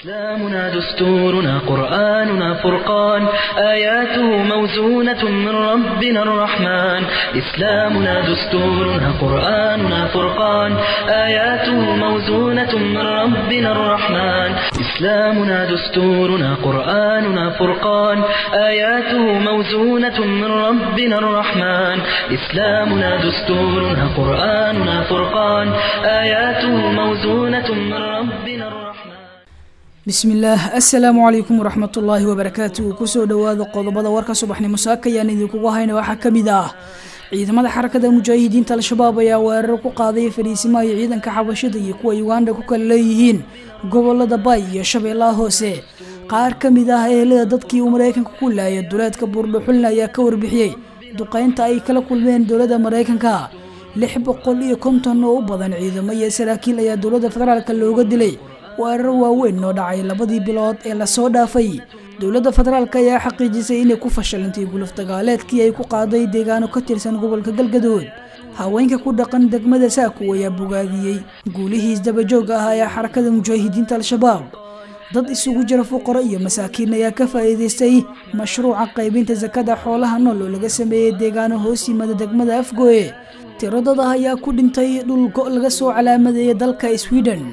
إسلامنا دستورنا قرآننا فرقان آياته موزونة من ربنا الرحمن إسلامنا دستورنا قرآننا فرقان آياته موزونة من ربنا الرحمن إسلامنا دستورنا قرآننا فرقان آياته موزونة من ربنا الرحمن إسلامنا دستورنا قرآننا فرقان آياته موزونة من ربنا الرحمن bismillaah assalaamu calaykum waraxmatullaahi wabarakaatu kusoo dhowaada qodobada warka subaxnimo saakayaan idinkugu hayna waxaa ka mid ah ciidamada xarakada mujaahidiinta al-shabaab ayaa weerar ku qaaday fariisimaha iyo ciidanka xabashada iyo kuwa uganda ku kala leeyihiin gobolada bay iyo shabeellaha hoose qaar ka mid ah ehelada dadkii uu maraykanka ku laayay duleedka buurdhuxulna ayaa ka warbixiyey duqeynta ay kala kulmeen dowladda maraykanka lix boqol iyo konton oo u badan ciidamo iyo saraakiil ayaa dowladda federaalka looga dilay weerar waaweyn oo dhacay labadii bilood ee lasoo dhaafay dowladda federaalk ayaa xaqiijisay inay ku fashilantay guluf dagaaleedkii ay ku qaaday deegaano ka tirsan gobolka galgadood haweenka ku dhaqan degmada saako ayaa bogaadiyey guulihiis dabajooga ah ee xarakada mujaahidiinta al-shabaab dad isugu jira fuqaro iyo masaakiin ayaa ka faa'iidaystay mashruuca qaybinta sakada xoolaha nool oo laga sameeyey deegaano hoos yimada degmada afgoye tiro dad ah ayaa ku dhintay dhul go' laga soo calaamadeeyay dalka sweden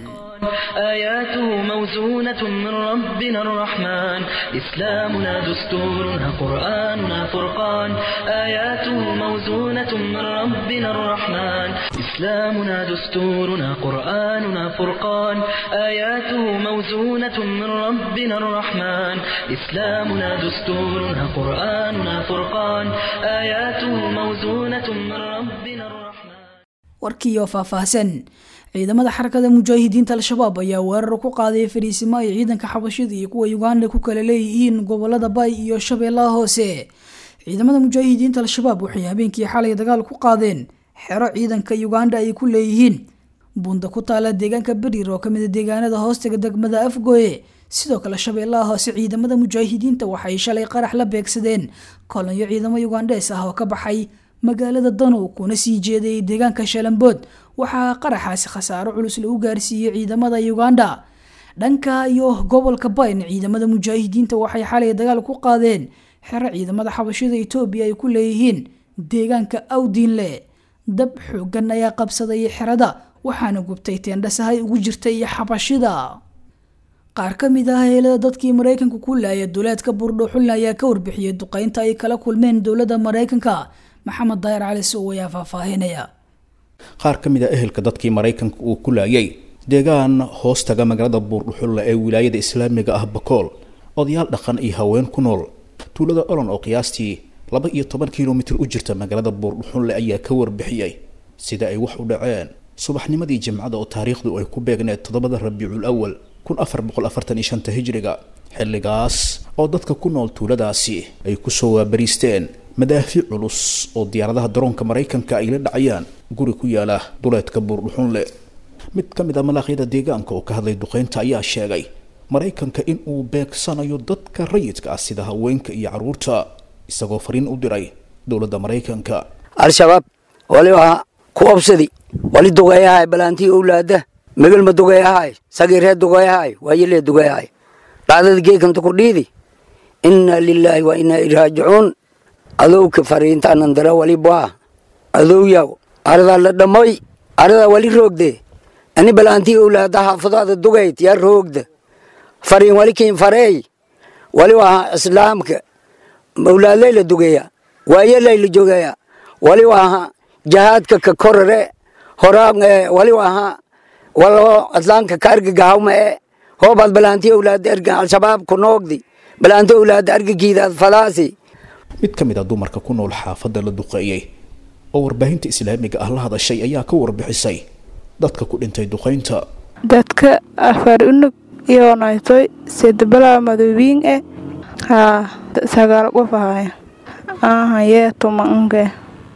آياته موزونة من ربنا الرحمن إسلامنا دستورنا قرآننا فرقان آياته موزونة من ربنا الرحمن إسلامنا دستورنا قرآننا فرقان آياته موزونة من ربنا الرحمن إسلامنا دستورنا قرآننا فرقان آياته موزونة من ربنا الرحمن warkiioo faahfaahsan ciidamada xarakada mujaahidiinta al-shabaab ayaa weerar ku qaaday fariisimo ay ciidanka xabashida iyo kuwa uganda ku kala leeyihiin gobolada bay iyo shabeellaha hoose ciidamada mujaahidiinta al-shabaab waxay habeenkii xalay dagaal ku qaadeen xero ciidanka uganda ay ku leeyihiin bunda ku taala deegaanka beriir oo kamid a deegaanada hoostaga degmada afgoye sidoo kale shabeellaha hoose ciidamada mujaahidiinta waxay shalay qarax la beegsadeen kolonyo ciidamo ugandees ah oo ka baxay magaalada danow kuna sii jeeday deegaanka shalambood waxaa qaraxaasi khasaaro culus lagu gaarsiiyey ciidamada uganda dhanka iyo gobolka bayn ciidamada mujaahidiinta waxay xalay dagaal ku qaadeen xero ciidamada xabashida etoobiya ay ku leeyihiin deegaanka awdiinle dab xoogan ayaa qabsaday xerada waxaana gubtay teendhasahay ugu jirtay xabashida qaar ka mid ah heelada dadkii maraykanka ku laaya duleedka buurdhuxulna ayaa ka warbixiyey duqeynta ay kala kulmeen dowladda maraykanka maxamed daayar cali sow ayaa faahfaahinaya qaar ka mid a ehelka dadkii maraykanka uu ku laayay deegaan hoostaga magaalada buurdhuxulla ee wilaayada islaamiga ah bakool odayaal dhaqan iyo haween ku nool tuulada olon oo qiyaastii laba iyo toban kilomitir u jirta magaalada buurdhuxulle ayaa ka warbixiyey sida ay wax u dhaceen subaxnimadii jimcada oo taariikhdu ay ku beegneed toddobada rabiicul awal kun afar boqol afartan iyo shanta hijriga xilligaas oo dadka ku nool tuuladaasi ay kusoo waabariisteen madaafiic culus oo diyaaradaha daroonka maraykanka ay la dhacayaan guri ku yaala duleedka buurdhuxunle mid ka mid a malaaqyada deegaanka oo ka hadlay duqeynta ayaa sheegay maraykanka in uu beegsanayo dadka rayidka ah sida haweenka iyo carruurta isagoo fariin u diray dowladda maraykanka al-shabaab wali waa ku obsadi wali dugeeyahay balaantii owlaada megelma dugeeyahay sagiiree dugeeyahay waayelee dugeeyahay dhacdada geekanta ku dhiidi inna lilaahi wa inna iraajicuun adowka fariintaanan dara wali baa adowyaw aradaa la dhamoy aradaa wali roogde ani balaantii owlaada xaafadaada dugayd yaa roogda fariin wali kiin fareey wali waa islaamka owlaadlay la dugeeya waayelay la jogeeya wali waaha jahaadka ka korare horaa wali waaha walo islaamka ka argagahawma e hoobaad balaantii owlaada erga al-shabaab ku noogdi balaantii owlaada argagiidaad falaasi mid ka mid a dumarka ku nool xaafadda la duqeeyey oo warbaahinta islaamiga ah la hadashay ayaa ka warbixisay dadka ku dhintay duqeynta dadka afar unug iyoonaytoy sedbalaa madoobiin e haa sagaal qof ahaya ahayee tumanke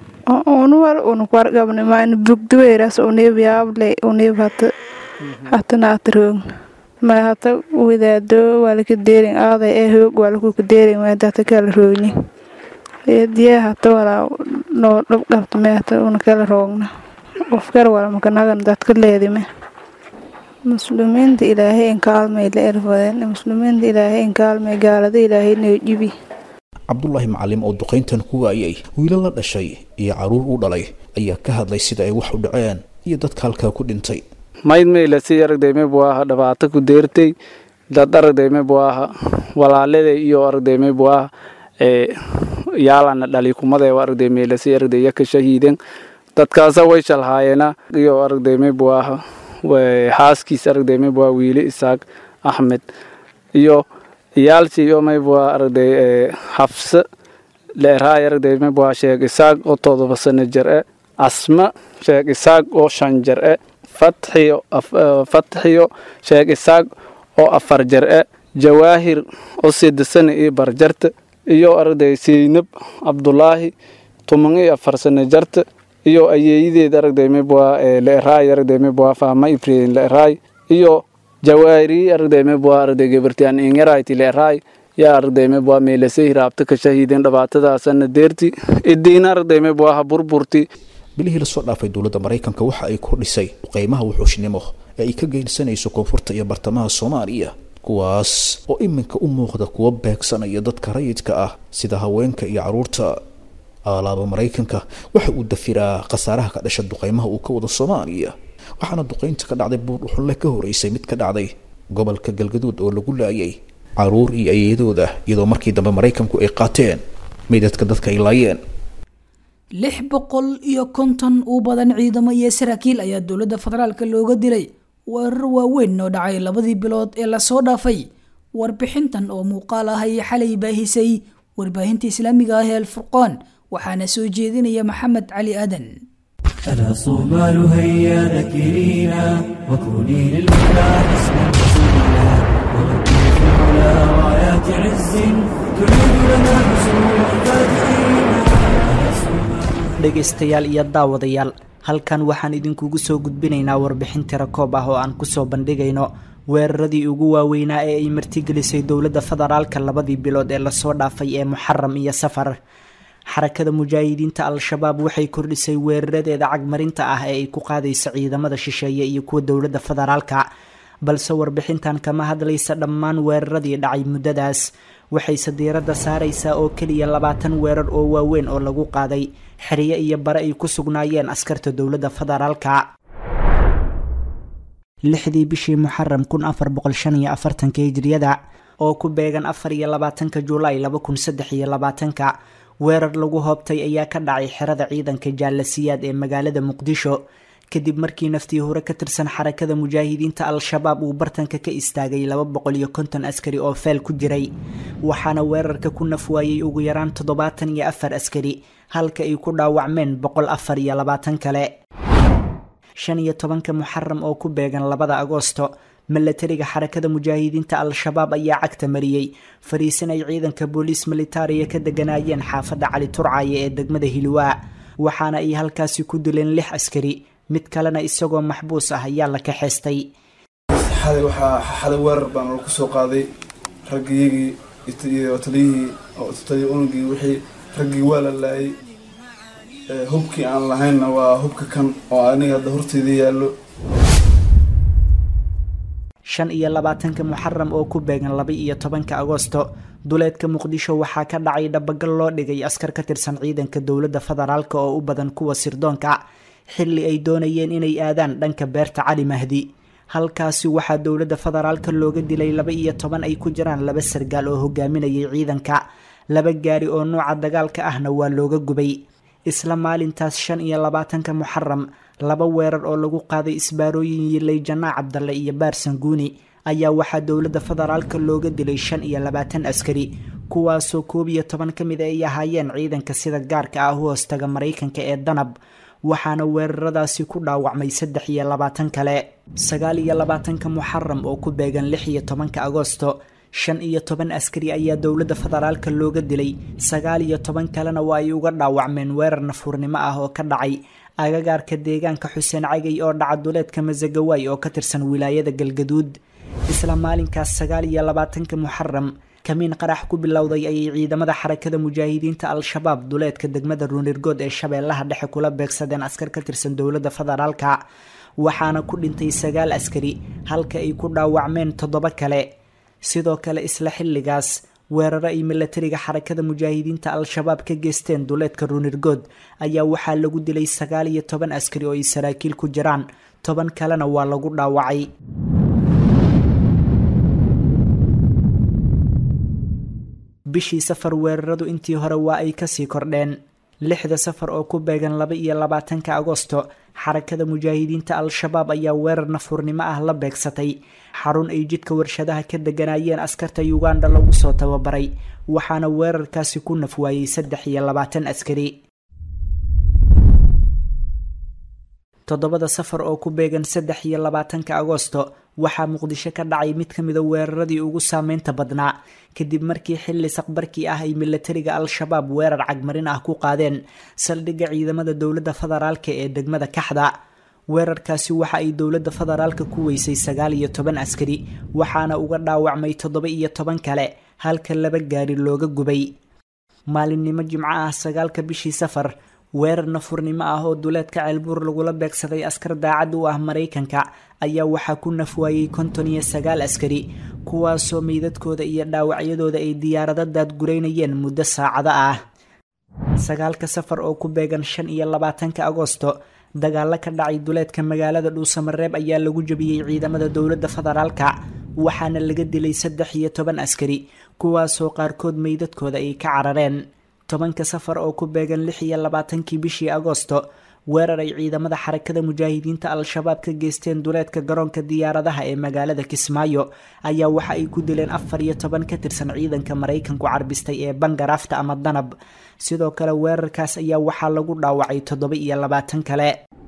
unuwal unukwargabnimaan bugduweyras uniibyaable uniib hata hatanaatiroog ma hata wadaado waalaka deerin aaday ee hoog waalakuka deerin maadata kala roogni diya hata walaa noo dhabdhabta me hata una kala roogna qofkar wala makanagan dadka leedime muslimiinta ilaahay inkaalmay la erfadeen muslimiinta ilaahay inkaalmay gaalada ilaahay neejibi cabdulaahi macalim oo duqayntan ku waayay wiilo la dhashay iyo caruur u dhalay ayaa ka hadlay sida ay wax u dhaceen iyo dadka halkaa ku dhintay mayd maylasi aragdayme buu aha dhibaato ku deertay dad aragdayme buu aha walaalada iyo aragdayme buu aha ee yaalana dhali kumada aragday meelasi aragday yaka shahiiden dadkaasa way shalhaayeena iyo aragdayme buu aha xaaskiis aragdayme buu aha wiili isaaq axmed iyo iyaalsi iyo may buu aha aragday xafse leeraay aragday may buu aha sheeg isaaq oo todoba sano jir e asma sheeg isaaq oo shan jir e fatxiyo fatxiyo sheeg isaaq oo afar jir e jawaahir oo sida sano iyo barjarta iyo aragday seynab cabdulaahi tuman iyo afar sano jarta iyo ayeeyadeed aragday may buu aha leeraay aragday may buu aha faama ibrahim leeraay iyo jawaahiri aragday may buu aha aragday gabartiyan ingarayti leeraay yaa aragday may buu aha meelasay hiraabta ka shahiideen dhibaatadaasana deerti idiina aragday may buu aha burburti bilihii lasoo dhaafay dowladda maraykanka waxa ay kordhisay qeymaha wuxuushnimo ee ay ka geysanayso koonfurta iyo bartamaha soomaaliya kuwaas oo iminka u muuqda kuwa beegsanaya dadka rayidka ah sida haweenka iyo caruurta aalaaba maraykanka waxa uu dafiraa khasaaraha ka dhasha duqeymaha uu ka wado soomaaliya waxaana duqeynta ka dhacday buurdhuxulle ka horeysay mid ka dhacday gobolka galgaduud oo lagu laayay caruur iyo ayeedooda iyadoo markii dambe maraykanku ay qaateen meydadka dadka ay laayeen lix boqol iyo konton u badan ciidamo iyo saraakiil ayaa dowladda federaalka looga dilay weerar waaweyn oo dhacay labadii bilood ee lasoo dhaafay warbixintan oo muuqaal ah ayay xalay baahisay warbaahinta islaamiga ah ee alfurqaan waxaana soo jeedinaya maxamed cali aadan ألا صومال هيا ذكرينا وكوني للمولى حسنا حسينا وغدي في العلا رايات عز تعيد لنا حصول الفاتحين dhegaystayaal iyo daawadayaal halkan waxaan idinkugu soo gudbinaynaa warbixin tira koob ah oo aan kusoo bandhigayno weeraradii ugu waaweynaa ee ay martigelisay dowladda federaalka labadii bilood ee lasoo dhaafay ee muxaram iyo safar xarakada mujaahidiinta al-shabaab waxay kordhisay weeraradeeda cagmarinta ah ee ay ku qaadayso ciidamada shisheeye iyo kuwa dowladda federaalka balse warbixintan kama hadlaysa dhammaan weeraradii dhacay muddadaas waxayse diiradda saaraysaa oo keliya labaatan weerar oo waaweyn oo lagu qaaday xeryo iyo bare ay ku sugnaayeen askarta dowladda federaalka lixdii bishii muxaram kun afar boqol shan iyo afartanka hijriyada oo ku beegan afar iyo labaatanka julaay laba kun saddex iyo labaatanka weerar lagu hoobtay ayaa ka dhacay xerada ciidanka jaalasiyaad ee magaalada muqdisho kadib markii naftii hore ka tirsan xarakada mujaahidiinta al-shabaab uu bartanka ka istaagay laba boqol iyo konton askari oo feel ku jiray waxaana weerarka ku nafwaayey ugu yaraan toddobaatan iyo afar askari halka ay ku dhaawacmeen boqol afar iyo labaatan kale shan iyo tobanka muxaram oo ku beegan labada agoosto milatariga xarakada mujaahidiinta al-shabaab ayaa cagta mariyey fariisin ay ciidanka booliis militariya ka deganaayeen xaafadda cali turcaaye ee degmada hilwaa waxaana ay halkaasi ku dileen lix askari mid kalena isagoo maxbuus ah ayaa la kaxeystay xalay waxaa xalay weerar baan lagu soo qaaday raggiyagii iyo taliyihii taliya unugii wixii raggii waa la laayay hubkii aan lahaynna waa hubka kan oo aniga hadda horteeda yaallo shan iyo labaatanka muxaram oo ku beegan laba iyo tobanka agoosto duleedka muqdisho waxaa ka dhacay dhabagal loo dhigay askar ka tirsan ciidanka dowladda federaalk oo u badan kuwa sirdoonka xilli ay doonayeen inay aadaan dhanka beerta cali mahdi halkaasi waxaa dowladda federaalka looga dilay laba iyo toban ay ku jiraan laba sargaal oo hogaaminayay ciidanka laba gaari oo nuuca dagaalka ahna waa looga gubay isla maalintaas shan iyo labaatanka muxaram laba weerar oo lagu qaaday isbaarooyin yilay janaac cabdalle iyo baarsan guuni ayaa waxaa dowladda federaalka looga dilay shan iyo labaatan askari kuwaasoo koob iyo toban ka mid ay ahaayeen ciidanka sida gaarka ah u hoostaga maraykanka ee danab waxaana weeraradaasi ku dhaawacmay saddex iyo labaatan kale sagaal iyo labaatanka muxaram oo ku beegan lix iyo tobanka agoosto shan iyo toban askari ayaa dowladda federaalka looga dilay sagaal iyo toban kalena waa ay uga dhaawacmeen weerar nafuurnimo ah oo ka dhacay agagaarka deegaanka xuseen cagay oo dhaca duleedka masagawaay oo ka tirsan wilaayada galgaduud isla maalinkaas sagaal iyo labaatanka muxaram kamiin qarax ku bilowday ayay ciidamada xarakada mujaahidiinta al-shabaab duleedka degmada ruunirgood ee shabeellaha dhexe kula beegsadeen askar ka tirsan dowladda federaalka waxaana ku dhintay sagaal askari halka ay ku dhaawacmeen toddoba kale sidoo kale isla xilligaas weeraro ay milatariga xarakada mujaahidiinta al-shabaab ka geysteen duleedka ruunirgood ayaa waxaa lagu dilay sagaal iyo toban askari oo ay saraakiil ku jiraan toban kalena waa lagu dhaawacay bishii safar weeraradu intii hore waa ay kasii kordheen lixda safar oo ku beegan laba iyo labaatanka agosto xarakada mujaahidiinta al-shabaab ayaa weerar nafuurnimo ah la beegsatay xarun ay jidka warshadaha ka deganayeen askarta uganda lagu soo tababaray waxaana weerarkaasi ku nafwaayey saddex iyo labaatan askari toddobada safar oo ku beegan saddex iyo labaatanka agosto waxaa muqdisho ka dhacay mid ka mida weeraradii ugu saameynta badnaa kadib markii xilli saqbarkii ah ay milatariga al-shabaab weerar cagmarin ah ku qaadeen saldhigga ciidamada dowladda federaalka ee degmada kaxda weerarkaasi waxa ay dowladda federaalka ku weysay sagaal iyo toban askari waxaana uga dhaawacmay toddoba iyo toban kale halka laba gaari looga gubay maalinimo jimco ah sagaalka bishii safar weerar nafurnimo ah oo duleedka ceelbuur lagula beegsaday askar daacad u ah maraykanka ayaa waxaa ku nafwaayey konton iyo sagaal askari kuwaasoo meydadkooda iyo dhaawacyadooda ay diyaarado daadgureynayeen muddo saacado ah sagaalka safar oo ku beegan shan iyo labaatanka agosto dagaalo ka dhacay duleedka magaalada dhuusamareeb ayaa lagu jabiyey ciidamada dowladda federaalka waxaana laga dilay saddex iyo toban askari kuwaasoo qaarkood meydadkooda ay ka carareen tobanka safar oo ku beegan lix iyo labaatankii bishii agosto weerar ay ciidamada xarakada mujaahidiinta al-shabaab ka geysteen duleedka garoonka diyaaradaha ee magaalada kismaayo ayaa waxa ay ku dileen afar iyo toban ka tirsan ciidanka maraykanku carbistay ee bangarafta ama danab sidoo kale weerarkaas ayaa waxaa lagu dhaawacay toddoba iyo labaatan kale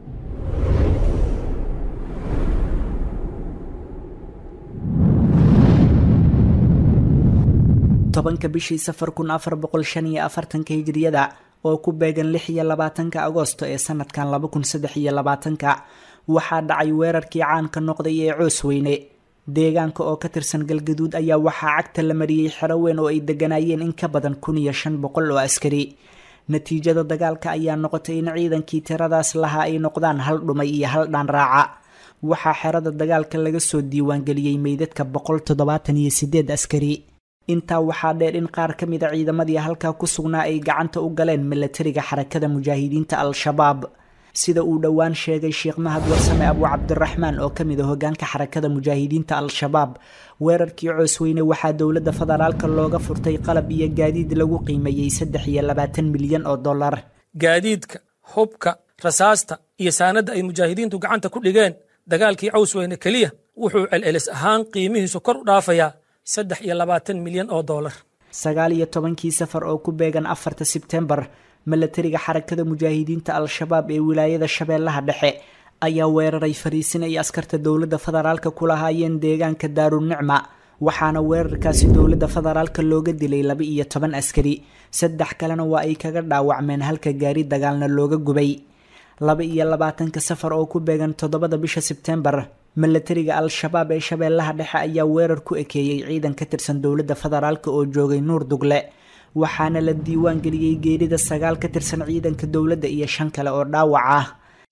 tobanka bishii safar kun afar boqol shan iyo afartanka hijriyada oo ku beegan lix iyo labaatanka agosto ee sanadkan laba kun saddex iyo labaatanka waxaa dhacay weerarkii caanka noqday ee coos weyne deegaanka oo ka tirsan galgaduud ayaa waxaa cagta la mariyey xero weyn oo ay deganayeen in ka badan kun iyo shan boqol oo askari natiijada dagaalka ayaa noqotay in ciidankii tiradaas lahaa ay noqdaan hal dhumay iyo hal dhaan raaca waxaa xerada dagaalka laga soo diiwaangeliyey meydadka boqol toddobaatan iyo sideed askari intaa waxaa dheer in qaar ka mida ciidamadii halkaa ku sugnaa ay gacanta u galeen milatariga xarakada mujaahidiinta al-shabaab sida uu dhowaan sheegay sheekh mahad warsame abu cabdiraxmaan oo ka mid a hogaanka xarakada mujaahidiinta al-shabaab weerarkii coosweyne waxaa dowladda federaalka looga furtay qalab iyo gaadiid lagu qiimeeyey saddex iyo labaatan milyan oo dollar gaadiidka hubka rasaasta iyo saanadda ay mujaahidiintu gacanta ku dhigeen dagaalkii cawsweyne keliya wuxuu celcelis ahaan qiimihiisu kor u dhaafayaa saddex iyo labaatan milyan oo dollar sagaal iyo tobankii safar oo ku beegan afarta sebtembar milatariga xarakada mujaahidiinta al-shabaab ee wilaayada shabeellaha dhexe ayaa weeraray fariisin ay askarta dowladda federaalka ku lahaayeen deegaanka daarunicma waxaana weerarkaasi dowladda federaalka looga dilay laba iyo toban askari saddex kalena waa ay kaga dhaawacmeen halka gaari dagaalna looga gubay laba iyo labaatanka safar oo ku beegan toddobada bisha sebtembar milatariga al-shabaab ee shabeellaha dhexe ayaa weerar ku ekeeyey ciidan ka tirsan dowladda federaalk oo joogay nuur dugle waxaana la diiwaan geliyey geerida sagaal ka tirsan ciidanka dowladda iyo shan kale oo dhaawac ah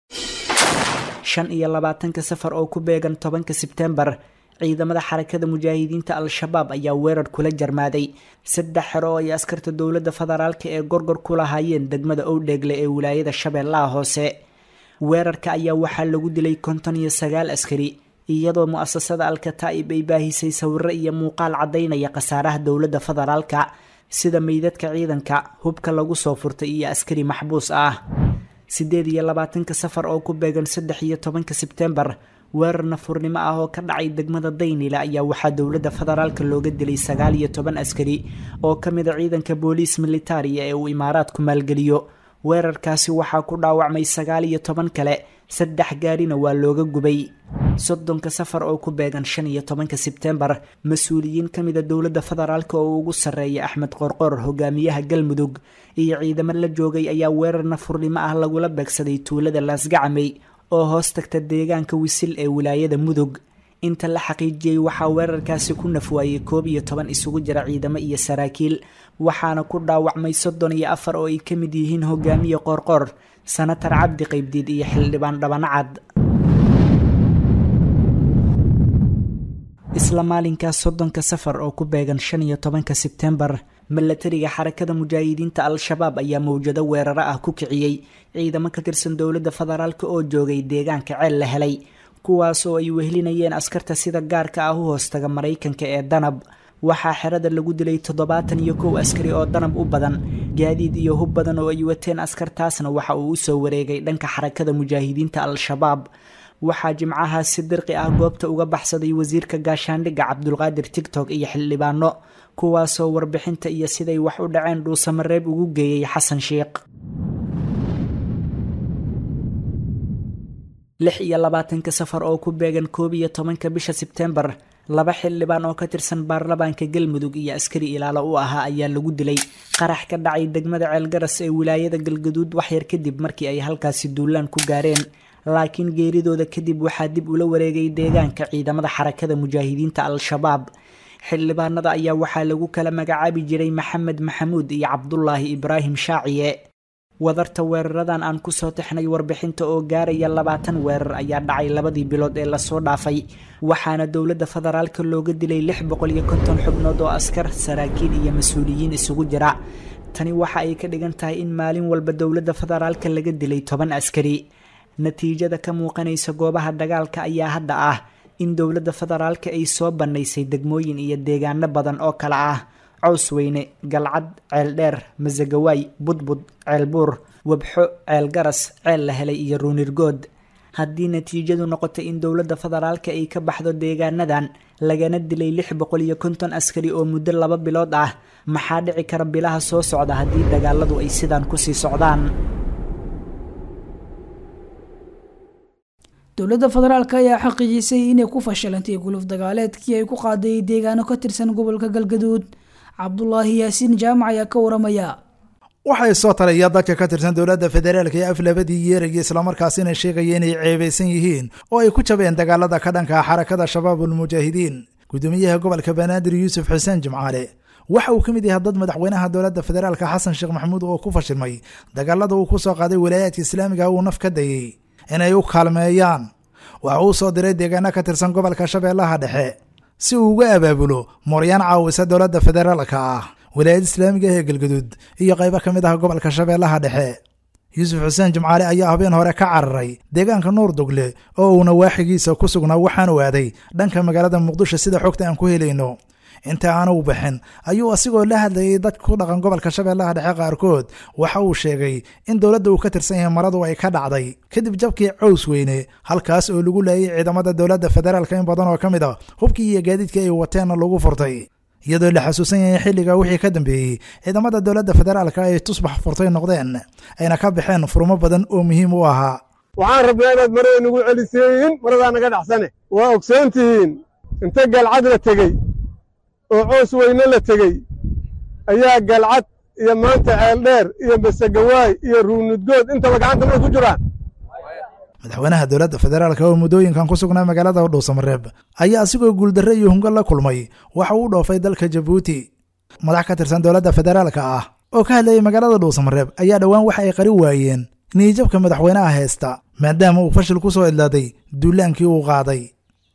shan iyo labaatanka safar oo ku beegan tobanka sebtembar ciidamada xarakada mujaahidiinta al-shabaab ayaa weerar kula jarmaaday saddex xero oo ay askarta dowladda federaalk ee gorgor ku lahaayeen degmada owdheegle ee wilaayada shabeellaha hoose weerarka ayaa waxaa lagu dilay konton iyo sagaal askari iyadoo mu-asasada al-kataa'ib ay baahisay sawiro iyo muuqaal caddaynaya khasaaraha dowladda federaalka sida meydadka ciidanka hubka lagu soo furtay iyo askari maxbuus ah siddeed iyo labaatanka safar oo ku beegan saddex iyo tobanka sebtembar weerar nafurnimo ah oo ka dhacay degmada daynila ayaa waxaa dowladda federaalka looga dilay sagaal iyo toban askari oo ka mid a ciidanka booliis militariya ee uu imaaraadku maalgeliyo weerarkaasi waxaa ku dhaawacmay sagaal iyo toban kale saddex gaarina waa looga gubay soddonka safar oo ku beegan shan iyo tobanka sebtembar mas-uuliyiin ka mida dowladda federaalk oo ugu sarreeya axmed qorqor hogaamiyaha galmudug iyo ciidamo la joogay ayaa weerar nafurnimo ah lagula beegsaday tuulada laasgacamey oo hoos tagta deegaanka wisil ee wilaayada mudug inta la xaqiijiyey waxaa weerarkaasi ku nafwaayey koob iyo toban isugu jira ciidamo iyo saraakiil waxaana ku dhaawacmay soddon iyo afar oo ay ka mid yihiin hogaamiye qoorqoor sanatar cabdi qaybdiid iyo xildhibaan dhabanacad isla maalinkaas soddonka safar oo ku beegan shan iyo tobanka sebtembar milatariga xarakada mujaahidiinta al-shabaab ayaa mawjado weeraro ah ku kiciyey ciidamo ka tirsan dowladda federaalk oo joogay deegaanka ceel la helay kuwaas oo ay wehelinayeen askarta sida gaarka ah u hoostaga maraykanka ee danab waxaa xerada lagu dilay toddobaatan iyo kow askari oo danab u badan gaadiid iyo hub badan oo ay wateen askartaasna waxa uu usoo wareegay dhanka xarakada mujaahidiinta al-shabaab waxaa jimcahaas si dirqi ah goobta uga baxsaday wasiirka gaashaandhigga cabdulqaadir tigtok iyo xildhibaano kuwaasoo warbixinta iyo siday wax u dhaceen dhuusamareeb ugu geeyey xasan sheikh lix iyo labaatanka safar oo ku beegan koob iyo tobanka bisha sebtembar laba xildhibaan oo ka tirsan baarlamaanka galmudug iyo askari ilaalo u ahaa ayaa lagu dilay qarax ka dhacay degmada ceelgaras ee wilaayada galgaduud waxyar kadib markii ay halkaasi duulaan ku gaareen laakiin geeridooda kadib waxaa dib ula wareegay deegaanka ciidamada xarakada mujaahidiinta al-shabaab xildhibaanada ayaa waxaa lagu kala magacaabi jiray maxamed maxamuud iyo cabdulaahi ibraahim shaaciye wadarta weeraradan aan kusoo taxnay warbixinta oo gaaraya labaatan weerar ayaa dhacay labadii bilood ee lasoo dhaafay waxaana dowladda federaalka looga dilay lix boqol iyo konton xubnood oo askar saraakiil iyo mas-uuliyiin isugu jira tani waxa ay ka dhigan tahay in maalin walba dowladda federaalka laga dilay toban askari natiijada ka muuqanaysa goobaha dagaalka ayaa hadda ah in dowladda federaalka ay soo bannaysay degmooyin iyo deegaano badan oo kale ah cawsweyne galcad ceeldheer masagawaay budbud ceelbuur wabxo ceelgaras ceel la helay iyo ruunirgood haddii natiijadu noqotay in dowladda federaalka ay ka baxdo deegaanadan lagana dilay lix boqol iyo konton askari oo muddo laba bilood ah maxaa dhici kara bilaha soo socda haddii dagaaladu ay sidaan kusii socdaan dowladda federaalk ayaa xaqiijisay inay ku fashilantay guluf dagaaleedkii ay ku qaaday deegaano ka tirsan gobolka galgaduud cabdulaahi yaasiin jaamac ayaa ka waramaya waxay soo talaya dadka ka tirsan dowladda federaalka ee af labadii yeeraya islamarkaasina sheegaya inay ceebaysan yihiin oo ay ku jabeen dagaalada ka dhanka xarakada shabaabulmujaahidiin gudoomiyaha gobolka banaadir yuusuf xuseen jimcaale waxa uu ka mid yahay dad madaxweynaha dowladda federaalka xasan sheekh maxamuud oo ku fashilmay dagaalada uu ku soo qaaday walaayaadka islaamiga uu naf ka dayey inay u kaalmeeyaan waxa uu soo diray deegaano ka tirsan gobolka shabeellaha dhexe si uu uga abaabulo mooryaan caawisa dowladda federaalka ah walaayad islaamiga ee galgaduud iyo qaybo ka mid ah gobolka shabeellaha dhexe yuusuf xuseen jimcaale ayaa habeen hore ka cararay deegaanka nuur dugle oo uuna waaxigiisa ku sugnaa waxaanu aaday dhanka magaalada muqdisho sida xogta aan ku helayno inta aanu bixin ayuu asigoo la hadlayay dad ku dhaqan gobolka shabeellaha dhexe qaarkood waxa uu sheegay in dowladda uu ka tirsan yahay maradu ay ka dhacday kadib jabkii cows weyne halkaas oo lagu laayay ciidamada dowladda federaalka in badan oo ka mid a hubkii iyo gaadiidkii ay wateenna lagu furtay iyadoo la xasuusan yahay xilliga wixii ka dambeeyey ciidamada dowladda federaalka ay tusbax furtay noqdeen ayna ka baxeen furmo badan oo muhiim u ahaa waxaan rabnaa inaad marada nagu celiseeyiin maradaa naga dhaxsane waa ogsoontihiin inta galcad la tegey oo coos weyne la tegey ayaa galcad iyo maanta ceeldheer iyo masagawaay iyo ruunudgood intaba gacanta may ku jiraan madaxweynaha dowladda federaalka oo muddooyinkan ku sugnaa magaalada dhuusamareeb ayaa asigoo guuldarre iyo hungo la kulmay waxa uu dhoofay dalka jabuuti madax ka tirsan dowladda federaalka ah oo ka hadlayay magaalada dhuusamareeb ayaa dhowaan waxa ay qari waayeen niijabka madaxweynaha haysta maadaama uu fashil ku soo idlaaday duulaankii uu qaaday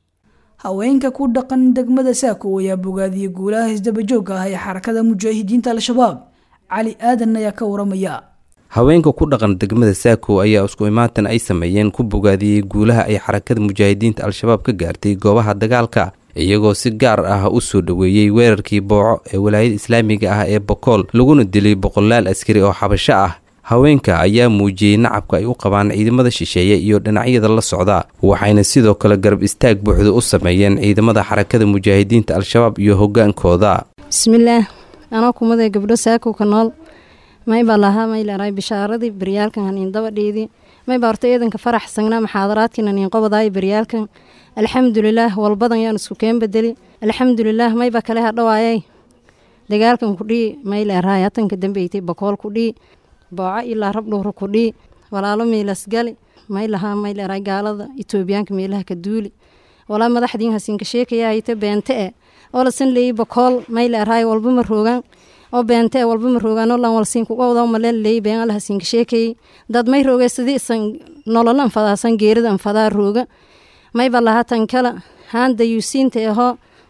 haweenka ku dhaqan degmada saako ayaa bogaadiyey guulaha isdabajooga ah ee xarakada mujaahidiinta al-shabaab cali aadan ayaa ka waramaya haweenka ku dhaqan degmada saako ayaa isku imaatan ay sameeyeen ku bogaadiyey guulaha ay xarakada mujaahidiinta al-shabaab ka gaartay goobaha dagaalka iyagoo si gaar ah u soo dhoweeyey weerarkii booco ee walaayada islaamiga ah ee bokool laguna dilay boqolaal askari oo xabasho ah haweenka ayaa muujiyey nacabka ay u qabaan ciidamada shisheeye iyo dhinacyada la socda waxayna sidoo kale garab istaag buuxda u sameeyeen ciidamada xarakada mujaahidiinta al-shabaab iyo hogaankooda bismillaah anoo kumaday gabdho saako ka nool may baa lahaa may leerahay bishaaradii baryaalkan haniin dabadhiidii may baa horta eedanka farax sangnaa maxaadaraadkiin haniin qobadaay baryaalkan alxamdulilaah walbadan yaan isku keen bedeli alxamdulilaah may baa kale hadhawaayay dagaalkan kudhii may leerahay hatanka dambeytay bakool kudhii booco ilaa rab dhowra kudhii walaalo miilasgali may lahaa may leerahay gaalada itoobiyaanka meelaha ka duuli walaa madaxdiin hasiinka sheekaya hayte beente e oo lasan leeyey bakool may leerahay walba ma roogaan oo beente e walba ma roogaan oo lan walsiinkuqowda maleen leeyey been alla hasiinka sheekayey dad may roogay sidii isan nololan fadaasan geerida an fadaa rooga mayba lahaa tan kala haan dayuusiinta ahoo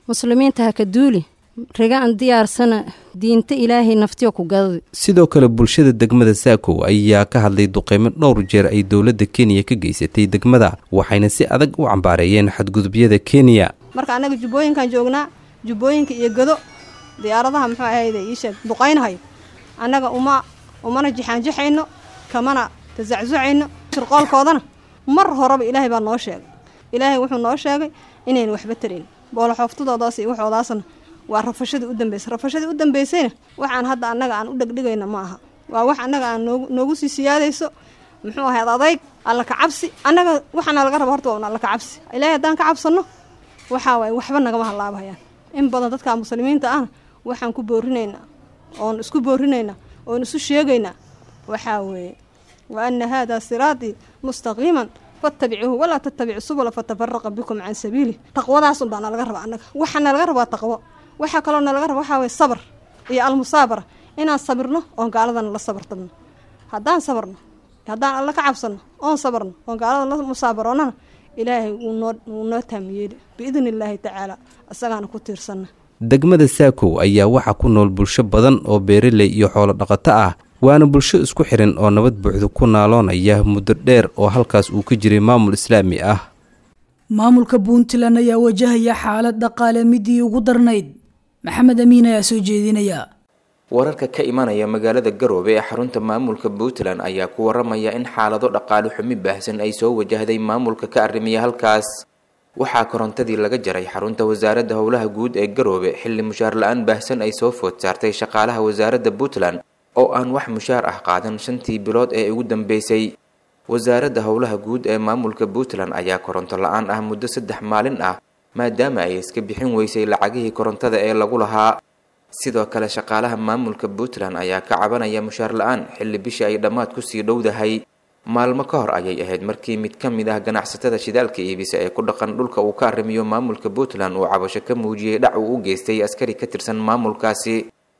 muslimiinta ha ka duuli riga aan diyaarsana diinta ilaahay naftiyo ku gadadi sidoo kale bulshada degmada saakow ayaa ka hadlay duqeymo dhowr jeer ay dowladda kenya ka geysatay degmada waxayna si adag u cambaareeyeen xadgudubyada kenya marka annaga jubbooyinkan joognaa jubbooyinka iyo gado diyaaradaha muxuu ahayde iisheeg duqaynhayo annaga uma umana jixaanjixayno kamana tasacsucayno shirqoolkoodana mar horeba ilaahay baa noo sheegay ilaahay wuxuu noo sheegay inaynu waxba tarayn booloxooftadoodaas iyo waxoodaasna waa rafashadii u dambeysay rafashadii u dambeysayna waxaan hadda annaga aan u dhegdhigayna ma aha waa wax annaga aan noogu noogu sii siyaadayso muxuu ahayd adayg alla ka cabsi annaga waxaana laga raba horta waa un alla ka cabsi ilaahay haddaan ka cabsanno waxaa waaye waxba nagama halaabahayaan in badan dadka muslimiinta ahna waxaan ku boorinaynaa oon isku boorinaynaa oon isu sheegaynaa waxaa weeye wa ana haadaa siraatii mustaqiiman fattabicuuhu walaa tattabicu subula fatafaraqa bikum can sabiilih taqwadaasun baa nalaga raba annaga waxaa nalaga rabaa taqwo waxaa kaloo nalaga raba waxaa waye sabr iyo almusaabara inaan sabirno oon gaaladana la sabartabno haddaan sabarno haddaan alla ka cabsanno oon sabarno oon gaalada la musaabaroonnana ilaahay wuu noo wuu noo taamiyeeli biidni illaahi tacaala isagaana ku tiirsanna degmada saakow ayaa waxaa ku nool bulsho badan oo beeraley iyo xoolo dhaqato ah waana bulsho isku xiran oo nabad buuxda ku naaloonaya muddo dheer oo halkaas uu ka jiray maamul islaami ah maamulka puntland ayaa wajahaya xaalad dhaqaale midii ugu darnayd maxamed amiin ayaa soo jeedinaya wararka ka imanaya magaalada garoobe ee xarunta maamulka puntland ayaa ku waramaya in xaalado dhaqaale xumi baahsan ay soo wajahday maamulka ka arrimiya halkaas waxaa korontadii laga jaray xarunta wasaaradda howlaha guud ee garoobe xilli mushaar la-aan baahsan ay soo food saartay shaqaalaha wasaaradda puntland oo aan wax mushaar ah qaadan shantii bilood ee ugu dambeysay wasaaradda howlaha guud ee maamulka puntland ayaa koronto la-aan ah muddo saddex maalin ah maadaama ay iska bixin weysay lacagihii korontada ee lagu lahaa sidoo kale shaqaalaha maamulka puntland ayaa ka cabanaya mushaar la-aan xilli bishii ay dhammaad kusii dhowdahay maalmo ka hor ayay ahayd markii mid ka mid ah ganacsatada shidaalka iibisa ee ku dhaqan dhulka uu ka arrimiyo maamulka puntland uu cabasho ka muujiyey dhac uu u geystay askari ka tirsan maamulkaasi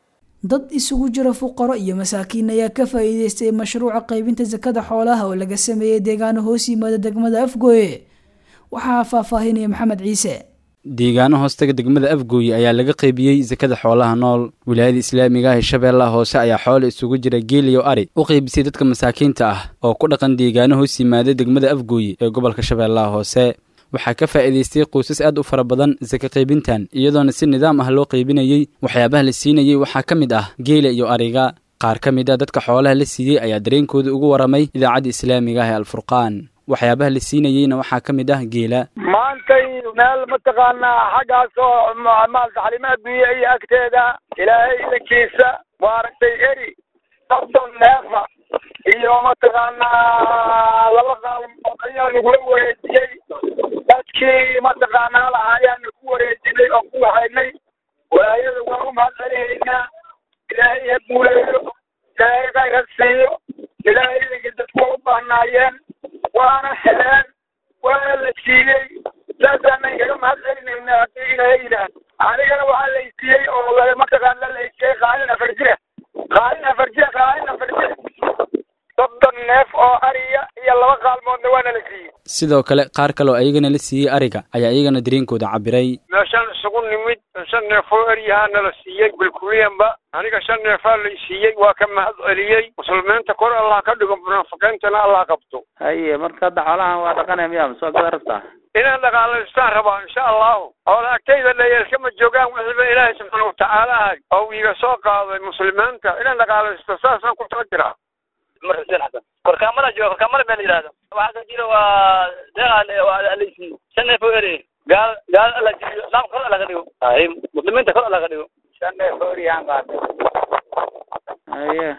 dad isugu jira fuqaro iyo masaakiin ayaa ka faa'iideystay mashruuca qaybinta sakada xoolaha oo laga sameeyey deegaano hoos yimaada degmada afgooye waxaa faahfaahinaya maxamed ciise deegaano hoostaga degmada afgooye ayaa laga qaybiyey sakada xoolaha nool wilaayada islaamiga ah ee shabeellaha hoose ayaa xoole isugu jira geel iyo ari u qaybisay dadka masaakiinta ah oo ku dhaqan deegaano hoos yimaada degmada afgooye ee gobolka shabeellaha hoose waxaa ka faa'iidaystay qoysas aad u fara badan saka qaybintan iyadoona si nidaam ah loo qaybinayey waxyaabaha la siinayey waxaa ka mid ah geela iyo ariga qaar ka mid ah dadka xoolaha la siiyey ayaa dareenkooda ugu waramay idaacadda islaamiga ah ee alfurqaan waxyaabaha la siinayeyna waxaa ka mid ah geela maantay meel mataqaanaa xaggaas oo maalta xalimo adduunya iyo agteeda ilaahay idankiisa maaragtay eri soddon neefa iyo mataqaanaa laba qaalmood ayaa nagula wareejiyey dadkii mataqaanaa laha ayaana ku wareejinay oo ku wahaynay walaayada waa u mahad celihaynaa ilaahay ha guuleeyo ilaahay khayr ha siiyo ilaahay idanka dadku waa u baahnaayeen waana heleen waana la siiyey saasaanan kaga mahad celinaynaa haddii ilaahay yidhaah anigana waxaa laysiiyey oo mataqaana laysiiyey qaalin afar jira qaalin afar jira qaalin afar jira soddon neef oo ariya iyo laba qaalmoodna waana la siiyey sidoo kale qaar kale oo ayagana la siiyey ariga ayaa iyagana dareenkooda cabiray meeshaan isugu nimid shan neef oo eryahaana la siiyey bilkuliyanba aniga shan neefaa lay siiyey waa ka mahad celiyey muslimiinta kor allah ka dhigo munaafiqiintana allah qabto haye marka hadda xoolahan waa dhaqanaya miyaa masoo gada rabtaa inaan dhaqaalaystaan rabaa insha allahu oola agtayda dhayeelkama joogaan wixiiba ilaahay subxaana watacaala ahay oo iga soo qaaday muslimiinta inaan dhaqaalaysto saasaan ku tala jiraa cumar xuseen xasan korkaamada jooga korkaamada meel yidhahdo waxaa ka jira waa deeqa alaysi shan neef oo ere gaal gaal alla jiyo islaamka kor alla ka dhigo hay muslimiinta kor alla ka dhigo shan neef oo eryahan qaatay haye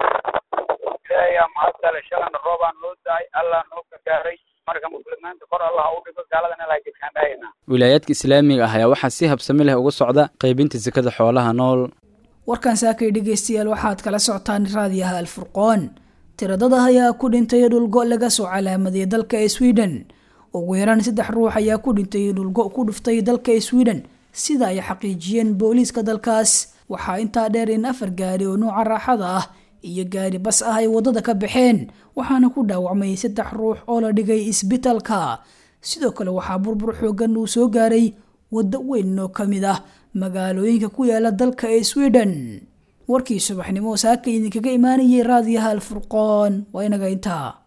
ilaahay mahadgale shalana roobaan noo daay allah noo gargaaray marka muslimiinta kor allah u dhigo gaaladana ilaa gedkaan dhahayna wilaayaadka islaamiga ah ayaa waxaa si habsami leh uga socda qaybinta sakada xoolaha nool warkan saakay dhegaystayaal waxaad kala socotaan raadiyaha alfurqoon tiradada ayaa ku dhintay dhulgo laga soo calaamadiyay dalka sweden ugu yaraan saddex ruux ayaa ku dhintay dhulgo ku dhuftay dalka sweden sida ay xaqiijiyeen booliiska dalkaas waxaa intaa dheer in afar gaari oo nuuca raaxada ah iyo gaari bas ah ay wadada ka baxeen waxaana ku dhaawacmay saddex ruux oo la dhigay isbitaalka sidoo kale waxaa burbur xoogan uu soo gaaray waddo weyn oo ka mid ah magaalooyinka ku yaala dalka ee sweden warkii subaxnimo saaka idinkaga imaanayay raadiyaha alfurqoon waa inaga intaa